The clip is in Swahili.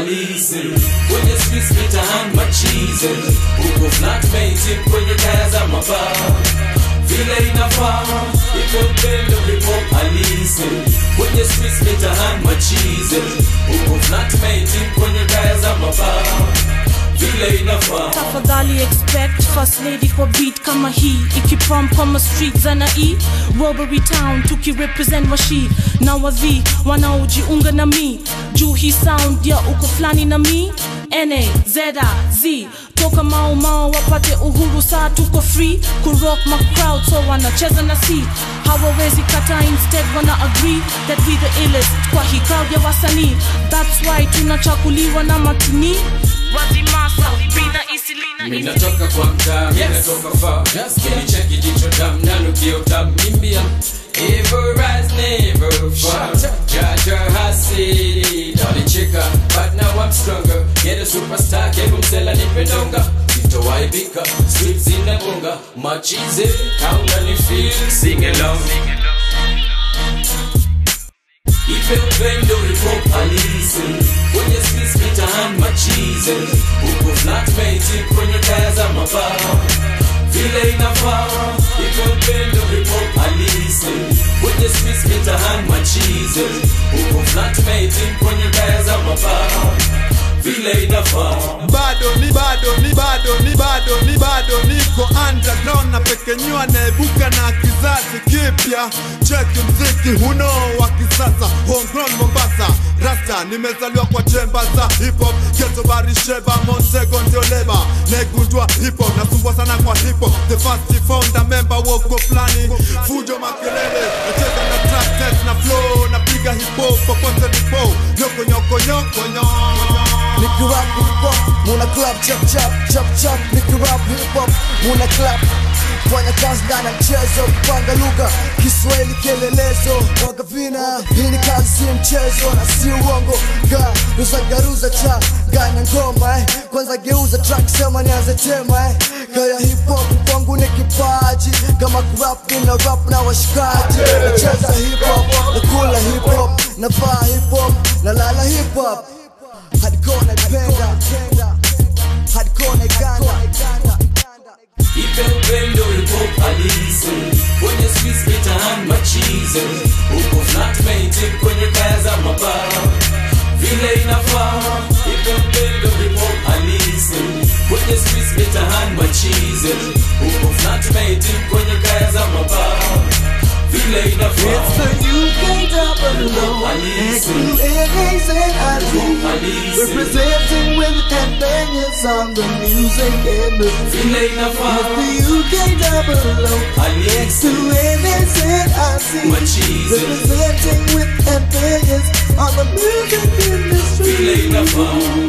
halisi kwenye streets mitaani machizi huko flatmate kwenye kaya za mabaa vile inafaa iko upendo hip hop halisi kwenye streets mitaani machizi huko flatmate kwenye kaya za mabaa vile inafaa tafadhali expect first lady kwa beat kama hii ikiprom kama street za nai robbery town tukirepresent washi na wadhi wanaojiunga na mi juu hii sound ya uko fulani na mi na zeda z toka mao mao wapate uhuru saa tuko free kurock ma crowd so wanacheza na si hawawezi kata instead wana agree that we the illest kwa hii crowd ya wasanii that's why tunachakuliwa na matini wazimasa bina isilina minatoka kwa mtaa minatoka far kinicheki jicho dam nanukio tam mimbia Evil rise, never fall. Jaja hasidi, nalicheka, but now I'm stronger. Get a superstar, kebu msela nipendonga. Sitowaibika, streets inabonga. Machize, kauna ni feel, sing along. Ipe upendo hip-hop halisi kwenye streets mitaani machize huko flatmate kwenye kaya za mabaa vile inafaa ipe upendo hip-hop halisi kwenye streets mitaani machize huko flatmate kwenye kaya za mabaa vile inafaa bado ni bado ni bado ni bado ni bado niko underground na pekenyua naibuka na kizazi kipya cheki mziki huno wa kisasa homegrown Mombasa rasta nimezaliwa kwa chemba za hip hop geto barisheba Montego ndio leba naigundua hip hop nasumbua sana kwa hip hop the first founder member woko flani fujo makelele nacheza na track test na flow napiga hip hop popote nipo nyoko nyoko nyoko nyoko Nikirap hip hop, muna club chap chap chap chap Nikirap hip hop, muna club fanya kazi ndani ya mchezo kupanga lugha Kiswahili kielelezo waga vina hii ni kazi si mchezo na si uongo ga ruza garuza cha gana ngoma eh. kwanza geuza track sema nianze tema eh. kaya hip hop kwangu ni kipaji kama kurap nina rap na washikaji nacheza hip hop nakula hip hop navaa hip hop nalala hip hop hardcore naipenda hardcore naiganda Ipe upendo hip-hop halisi kwenye streets mitaani machize huko flatmate kwenye kaya za mabaa vile inafaa ipe upendo hip-hop halisi kwenye streets mitaani machize huko flatmate kwenye kaya za mabaa vile inafaa UK double low, X2A's and ID, halisi representing with companions on the music industry. vile inafaa The UK double low, halisi X2A's and ID, machize representing with companions on the music vile industry. inafaa